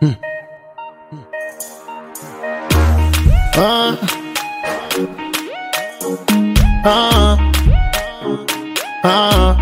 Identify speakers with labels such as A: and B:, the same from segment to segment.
A: Ah. Ah. Ah.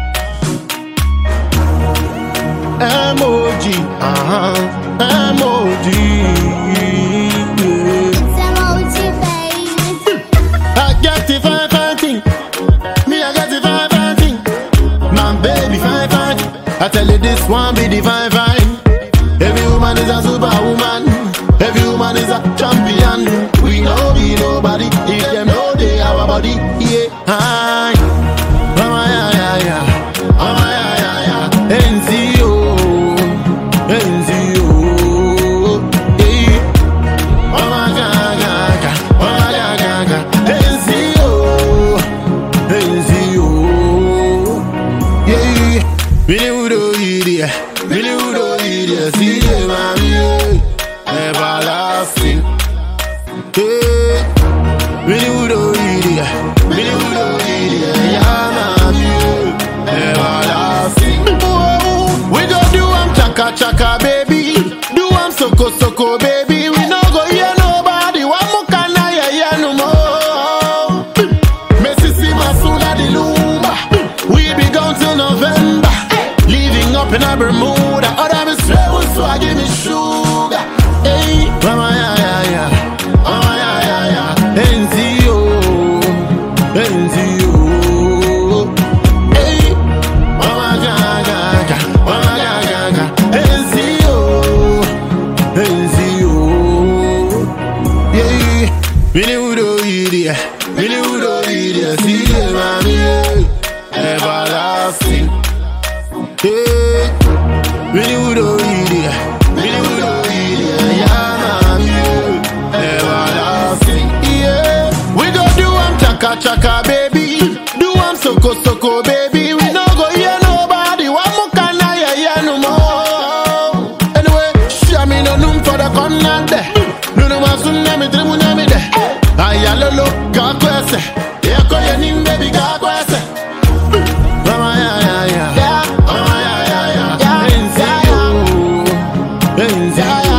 A: Emoji. Uh-huh. Emoji. Yeah.
B: Emoji, baby.
A: I get the fine, fine thing. Me, I get the fine, fine thing. My baby, fine, fine. I tell you, this one be the fine, fine. Every woman is a superwoman. Every woman is a champion. We know be nobody. If them know they our body, yeah. Hi. Mama, yeah, yeah, yeah. Mama, yeah, yeah, yeah. NCO. NCO. Yeah. Mama, gaga, gaga. Mama, gaga, gaga. NCO. NCO. Yeah. Really would idiot. Really would idiot. See them, mommy. yeah. Everlasting. Yeah. Really would idiot. Really would idiot. Yeah, mommy. yeah. Everlasting. Whoa. We go do am chaka chaka, baby. Do am soko soko, baby. We no go hear nobody. One more can I hear no more. Mississippi Masuna the Lumba. We be gone till November. Living up in a Bermuda. Other me straight so I give me sugar. Hey, mama ya ya ya. Mama ya ya ya. NCO. NCO. Hey, mama ga ga ga. Mama ga ga ga. NCO. NCO. Yeah, Really would idiot, really would idiot. See the mommy, yeah. everlasting. Yeah, really would idiot, really would idiot. Yeah, mommy, yeah. everlasting. Yeah, we go do am chaka chaka, baby. Do am soko soko, baby. We no go hear nobody. One more can I hear no more. Anyway, show me no room for the corner there. No no one soon me trimu na me there. Ayalolo ka kwese. Ya ko ye nim baby ka kwese. Mama ya ya ya. Mama ya ya ya. NCO. NCO.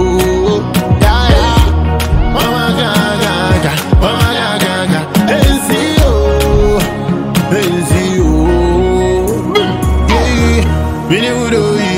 A: Mama ga ga ga. Mama ga ga ga. NCO. NCO. Yeah. Really would